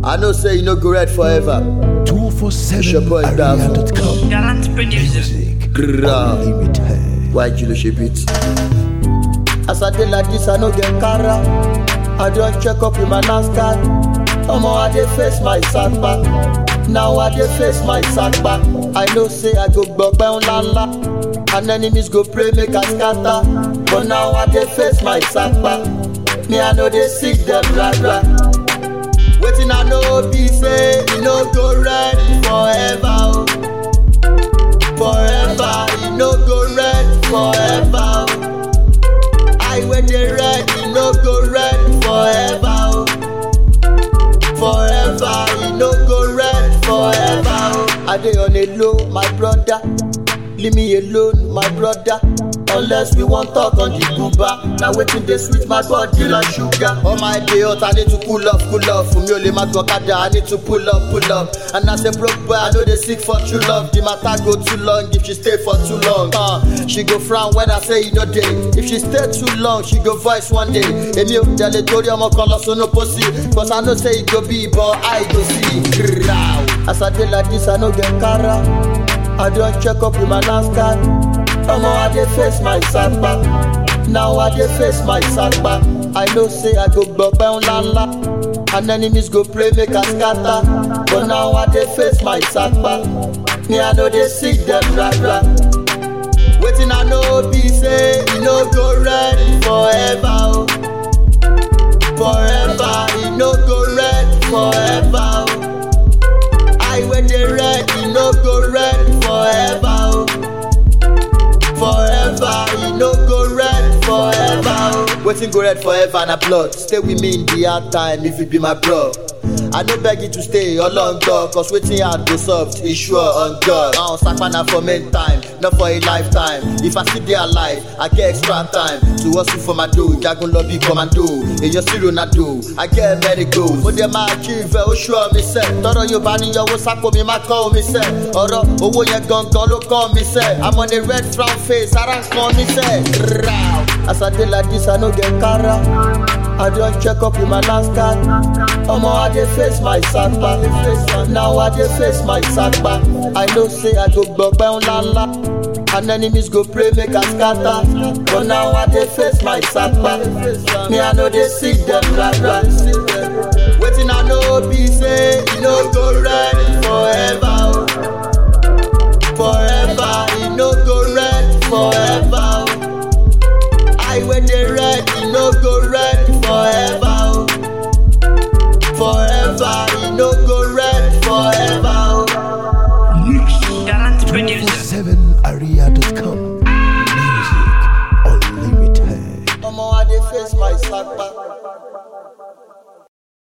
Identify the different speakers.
Speaker 1: I know say you no go red forever. It's your boy, Davo.
Speaker 2: 247area.com.
Speaker 3: Gallant producer.
Speaker 2: Music
Speaker 1: Grrrr.
Speaker 2: Unlimited.
Speaker 1: Why you shape it? As I dey like this, I no get cara. I don check up with my NASCAR. Omo, I dey face my sackback. Now I dey face my sackback. I know say I go gbọgbẹ́ ńlá ńlá. And enemies go pray make I scatter. But now I dey face my sackback. Me, I no dey seek them blah blah. Wetin I know be say e no go red forever. Oh. Forever, e no go red forever. Oh. I when dey red, e no go red forever. Oh. Forever, e no go red forever. Oh. I dey on a low, my brother. Leave me alone, my brother. Unless we wan talk on the Cuba. Na wetin dey sweet my body like sugar. All my day hot, I need to cool off, cool off. Fún mi ò lè má gbọ́ kádà, I need to pull up, pull up. And as a broke boy, I no dey seek for true love. The matter go too long if she stay for too long. Uh, she go frown when I say e no dey. If she stay too long, she go voice one day. Èmi ò tẹ̀lé torí ọmọ kan lọ sunu pósí. Cause I know say e go be, but I go see. Grrrr. As I dey like this, I no get cara. I don check up with my NASCAR. Omo, I dey face my sackback. Now I dey face my sackback. I know say I go gbọgbẹ́ ńlá ńlá. And enemies go pray make I scatter. But now I dey face my sackback. Me, I no dey seek them blah blah. Wetin I know be say e no go red forever. Oh. Forever, e no go red forever. Oh. I when dey red, e no go red forever. Oh. Forever, e no go red forever. Oh. Wetin go red forever na blood. Stay with me in the hard time if you be my bro. I no beg you to stay along God, cause wetin hard go soft, e sure on God. I sapa na for main time, not for a lifetime. If I still dey alive, I get extra time to hustle for my dough. Jagun lobby commando, èyàn sí Ronaldo, I get many goals. Mo dẹ̀ máa achieve ẹ̀, ó ṣọ́ mi sẹ́. Tọ́rọ Yorùbá ní yọwọ́ sápò mi máa kọ́ omi sẹ́. Ọ̀rọ̀ owó yẹn gangan ló kọ́ mi sẹ́. I'm on a red frown face, ara ń kan mi sẹ́. Rau. As I dey like this, I no get cara. I don check up with my NASCAR. Omo, I dey face my sackback. Now I dey face my sackback. I know say I go gbọgbẹ́ ńlá ńlá. And enemies go pray make I scatter. But now I dey face my sackback. Me, I no dey seek them blah blah. Wetin I know be say e no go red forever. Oh. Forever, e no go red forever. Oh. I when dey red, e no go red forever. Oh. Forever, e no go red forever. Oh.
Speaker 3: Gallant producer.
Speaker 2: 247area.com. Music Unlimited.
Speaker 1: Omo, I dey face my sackback.